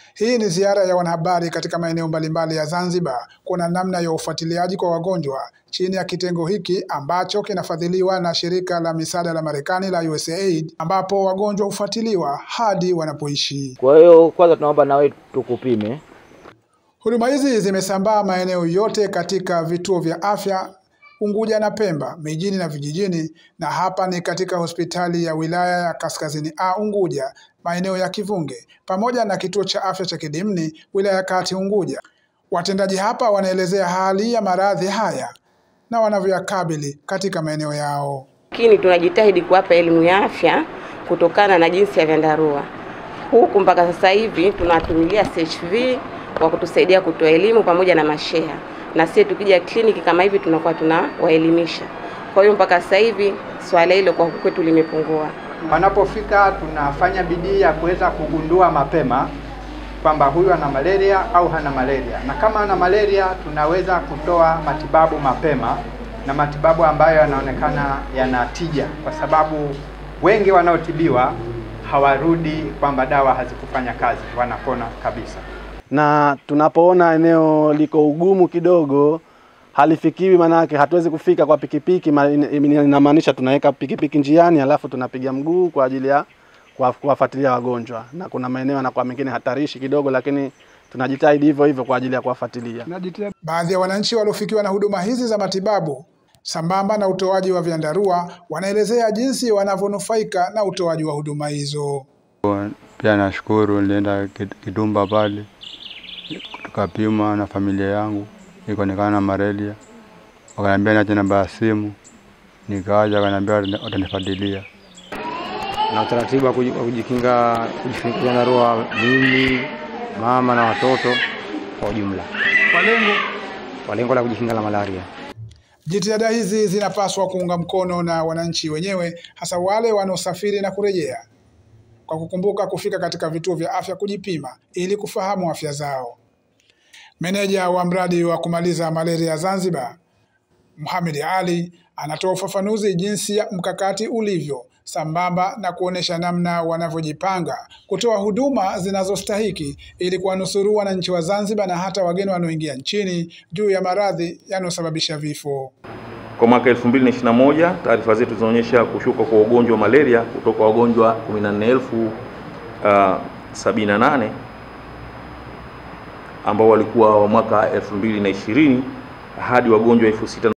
Hii ni ziara ya wanahabari katika maeneo mbalimbali ya Zanzibar kuona namna ya ufuatiliaji kwa wagonjwa chini ya kitengo hiki ambacho kinafadhiliwa na shirika la misaada la Marekani la USAID, ambapo wagonjwa hufuatiliwa hadi wanapoishi. Kwa hiyo kwanza tunaomba na wewe tukupime. Huduma hizi zimesambaa maeneo yote katika vituo vya afya Unguja na Pemba, mijini na vijijini, na hapa ni katika hospitali ya wilaya ya Kaskazini A Unguja, maeneo ya Kivunge, pamoja na kituo cha afya cha Kidimni, wilaya ya Kati Unguja. Watendaji hapa wanaelezea hali ya maradhi haya na wanavyoyakabili katika maeneo yao. Lakini tunajitahidi kuwapa elimu ya afya kutokana na jinsi ya vyandarua huku. Mpaka sasa hivi tunawatumilia CHV kwa kutusaidia kutoa elimu pamoja na masheha, na sisi tukija kliniki kama hivi tunakuwa tunawaelimisha. Kwa hiyo mpaka sasa hivi swala hilo kwa kwetu limepungua. Wanapofika tunafanya bidii ya kuweza kugundua mapema kwamba huyu ana malaria au hana malaria, na kama ana malaria tunaweza kutoa matibabu mapema na matibabu ambayo yanaonekana yana tija, kwa sababu wengi wanaotibiwa hawarudi kwamba dawa hazikufanya kazi, wanapona kabisa. Na tunapoona eneo liko ugumu kidogo halifikiwi, manake hatuwezi kufika kwa pikipiki, inamaanisha tunaweka pikipiki njiani, alafu tunapiga mguu kwa ajili ya kuwafuatilia wagonjwa, na kuna maeneo yanakuwa mengine hatarishi kidogo, lakini tunajitahidi hivyo hivyo kwa ajili ya kuwafuatilia. Baadhi ya wananchi waliofikiwa na huduma hizi za matibabu sambamba na utoaji wa vyandarua wanaelezea jinsi wanavyonufaika na utoaji wa huduma hizo. Pia nashukuru, nilienda Kidumba pale tukapima na familia yangu, ikaonekana na malaria, wakaniambia niache namba ya simu, nikaja wakaniambia watanifadilia na utaratibu wa kujikinga kujifunika vyandarua mimi mama na watoto kwa ujumla, kwa lengo kwa lengo la kujikinga na malaria. Jitihada hizi zinapaswa kuunga mkono na wananchi wenyewe, hasa wale wanaosafiri na kurejea, kwa kukumbuka kufika katika vituo vya afya kujipima ili kufahamu afya zao. Meneja wa mradi wa kumaliza malaria Zanzibar, Mohamed Ali, anatoa ufafanuzi jinsi ya mkakati ulivyo sambamba na kuonesha namna wanavyojipanga kutoa huduma zinazostahiki ili kuwanusuru wananchi wa Zanzibar na hata wageni wanaoingia nchini juu ya maradhi yanayosababisha vifo. Kwa mwaka 2021 taarifa zetu zinaonyesha kushuka kwa ugonjwa wa malaria kutoka wagonjwa 14,078 uh, ambao walikuwa wa mwaka 2020 hadi wagonjwa elfu sita